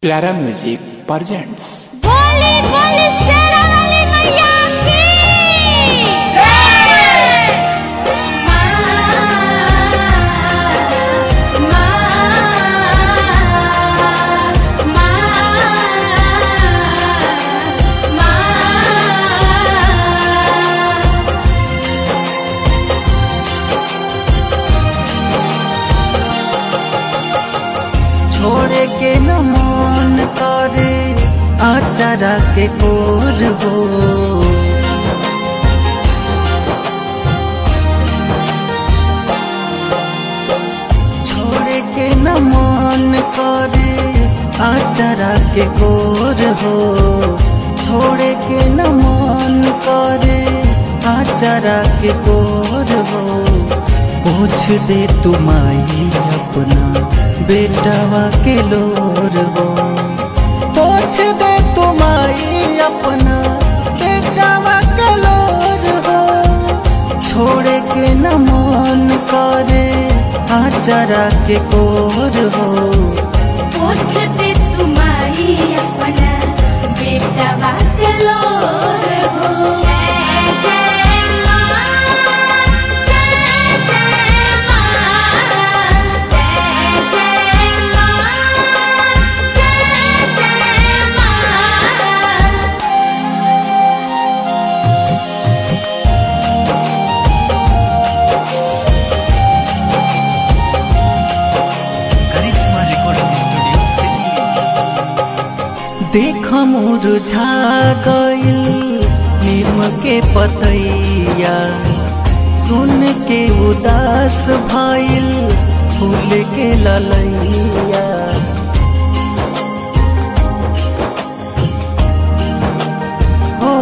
प्यारा music presents बोली बोली शेरा वाली मैया की जय मां मां मां छोड़े के न मन करे आचारा के कोर हो छोड़े के न मन करे आचारा के कोर हो छोड़े के न मन करे आचारा के कोर हो पूछ दे तुम्हारी अपना बेटावा के लोर हो पूछ दे तुम्हारी अपना बेटावा के लोर हो छोड़े के न मन करे आचारा के कोर हो पूछते तुम्हारी अपना बेटा बात लो हो जय जय मां जय जय मां जय जय मां जय जय मां करिश्मा रिकॉर्डिंग स्टूडियो देख मुरझा गइल नीम के पतैया सुन के उदास भइल फूल के ललैया हो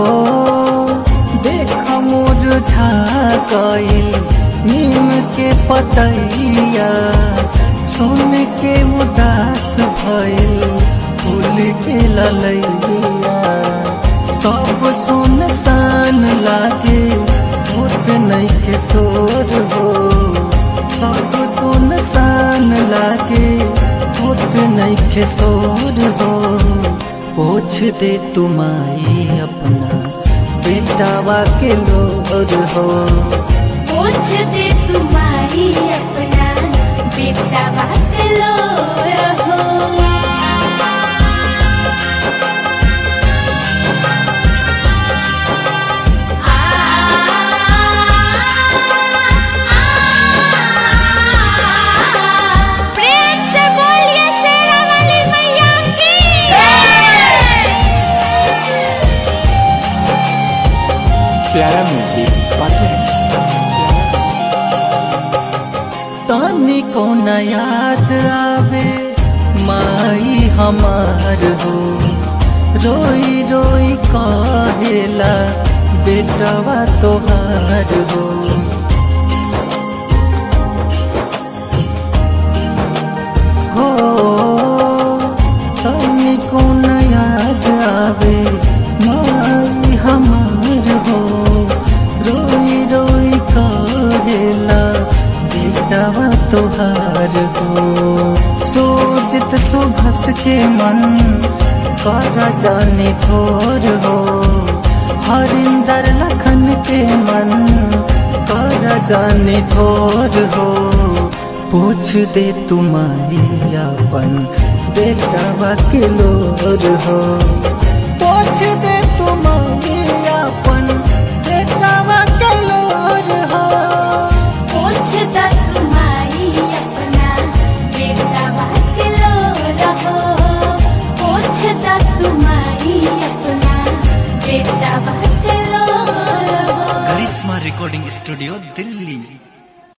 देख मुरझा गइल नीम के पतैया सुन के उदास भइल फूल के ललैया सब सुनसान लागे होत नहीं के शोर हो सब सुनसान लागे होत नहीं के शोर हो पूछ दे तुम्हारी अपना बेटावा के लोर हो पूछते तुम्हारी अपना बेटा बात लो रहो प्रेम से बोलिए शेरा वाली मैया की प्यारा म्यूजिक प्रेजेंट्स तानी को न याद आवे माई हमार हो रोई रोई कहेला बेटवा तोहार हो हो तानी को न याद आवे माई हमार हो रोई रोई कहेला बेटवा तोहार हो सोचत सुभस के मन कर जाने थोर हो हरिंदर लखन के मन कर जाने थोर हो पूछ दे तुम्हारी अपन बेटवा के लोर हो पूछ दे तुम्हारी अपन बेटवा के लोर हो पूछता तुम्हारी अपना बेटा बात लो रहो पूछता तुम्हारी अपना बेटा बात लो रहो करिश्मा रिकॉर्डिंग स्टूडियो दिल्ली